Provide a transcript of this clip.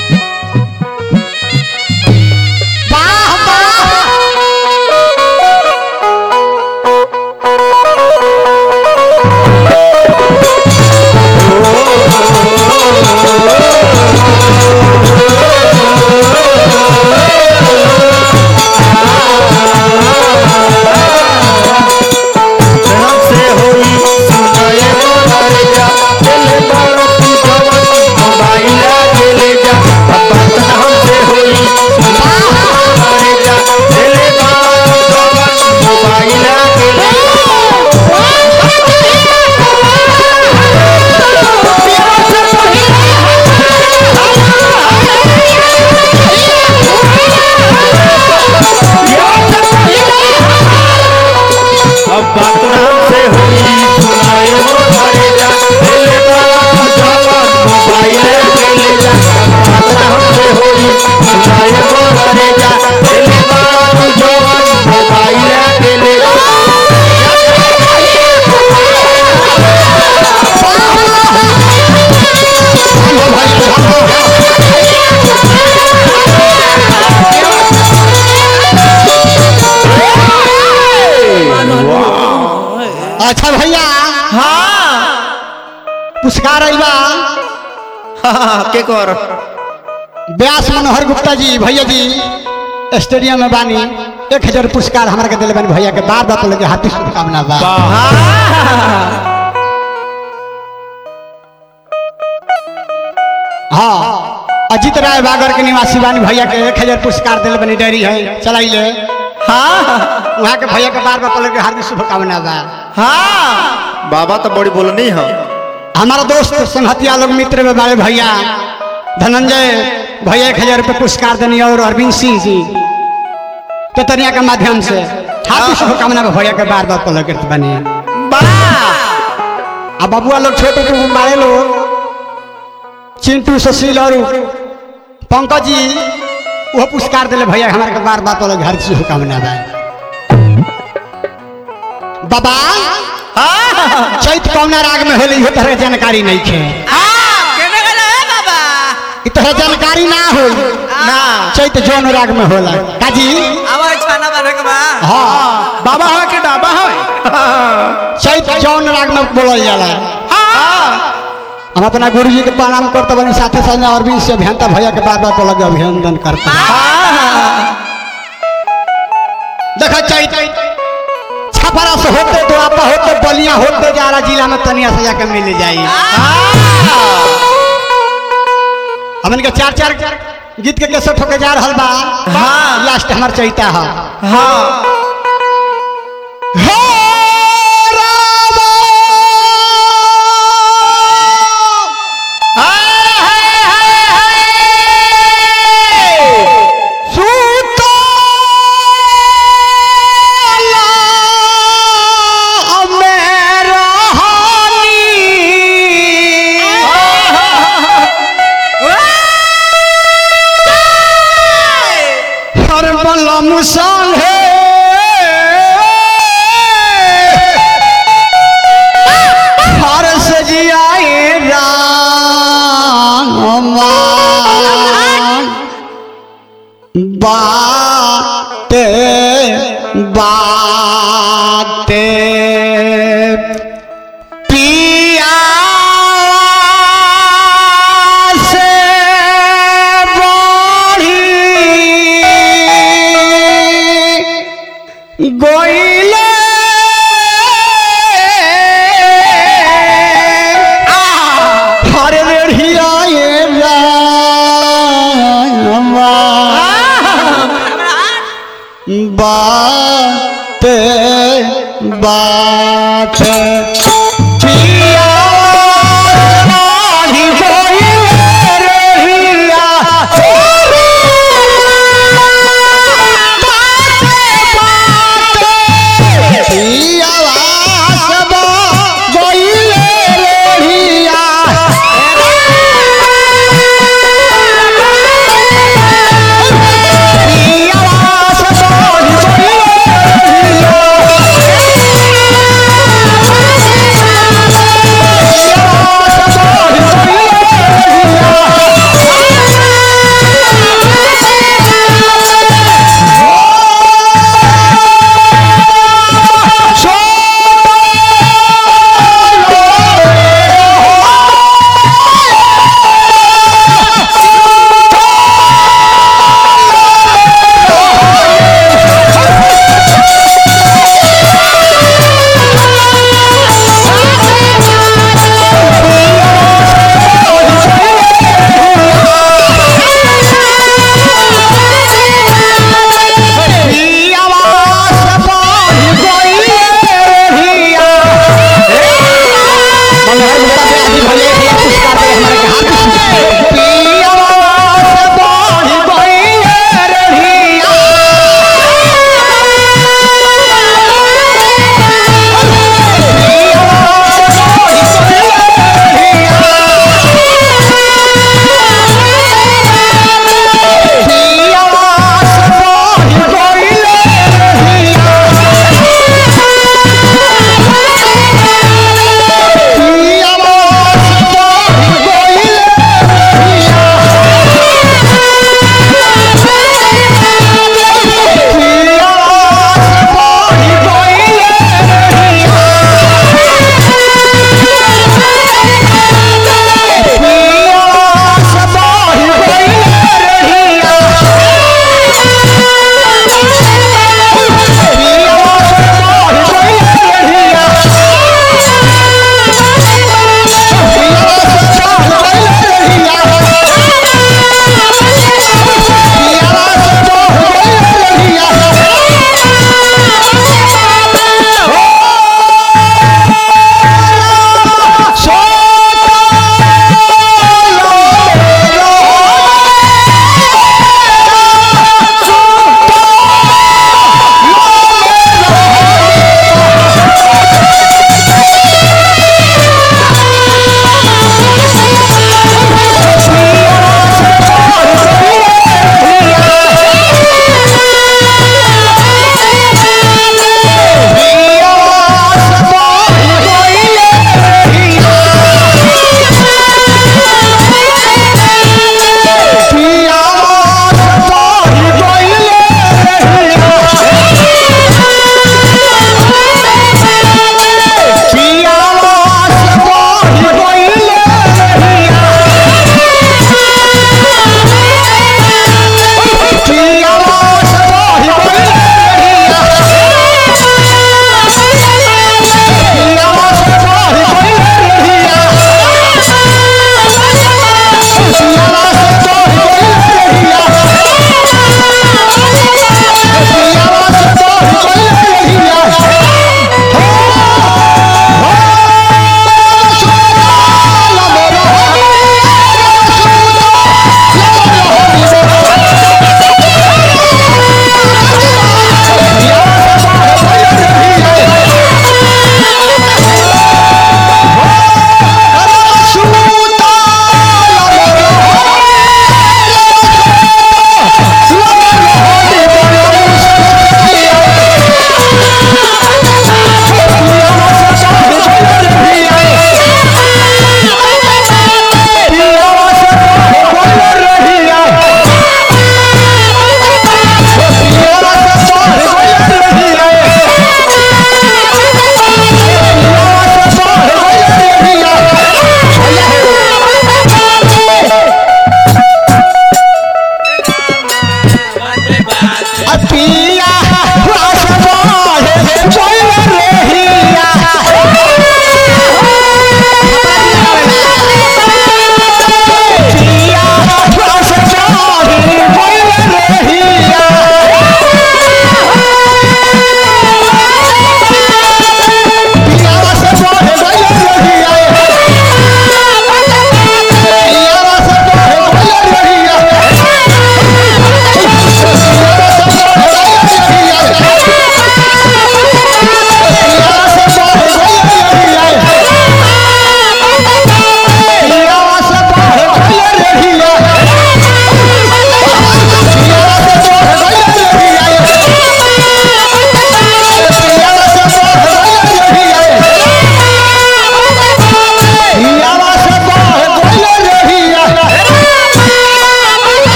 वाह वाह हमसे होई सुनाए मोरैया चले बाड़ो तू जवन मोबाइल ले जा अब बात हमसे होई सुनाए मोरैया चले बाड़ो जवन मोबाइल ले जा अब बात हमसे होई सुनाए मोरैया चले बाड़ो जवन मोबाइल ले जा अब बात हमसे होई सुनाए मोरैया चले बाड़ो जवन मोबाइल ले जा अच्छा भैया हाँ पुरस्कार अइबा हाँ के कर व्यास मनोहर गुप्ता जी भैया जी स्टेडियम में बानी एक हजार पुरस्कार हमारा के दिले बानी भैया के बार बार लगे हार्दिक शुभकामना बा हाँ अजीत राय बागर के निवासी बानी भैया के एक हजार पुरस्कार दिले बानी डेयरी है चलाइले हाँ वहाँ के भैया के बार बार लगे हार्दिक शुभकामना बा हाँ बाबा तो बड़ी बोलनी है हमारा दोस्त संहतिया लोग मित्र में बड़े भैया धनंजय भैया एक हजार रुपये पुरस्कार देनी और अरविंद सिंह जी केतनिया के माध्यम से हाथी शुभकामना में भैया के बार बार पलक करते बने आ बबुआ लोग छोटे छोटे बड़े लोग चिंटू सुशील और पंकज जी वो पुरस्कार दिले भैया हमारे के बार बार पलक हर शुभकामना बा बाबा चैत कौना राग में होली इहो तरह जानकारी नहीं खे इ तरह जानकारी ना हो ना चैत जौन राग में होला काजी हाँ बाबा है के डाबा है चैत जौन राग में बोलल जाला हम अपना गुरु जी के प्रणाम करते बनी साथे साथ और भी से अभियंता भैया के बार बार लगे अभिनंदन करते देखा चैत छपरा से होते तो आपा होते बलिया होते जारा जिला में तनिया से जाके मिल जाई हमन के चार चार गीत के कैसे ठोके जा रहल बा हाँ। लास्ट हमार चैता है हाँ हे रामा सुतला मेरा हानी हर बलम संगे हर सजियाए रामा बाते बाते पिया से बढ़ी गोइले हर रेढ़िया ये रामा बात बात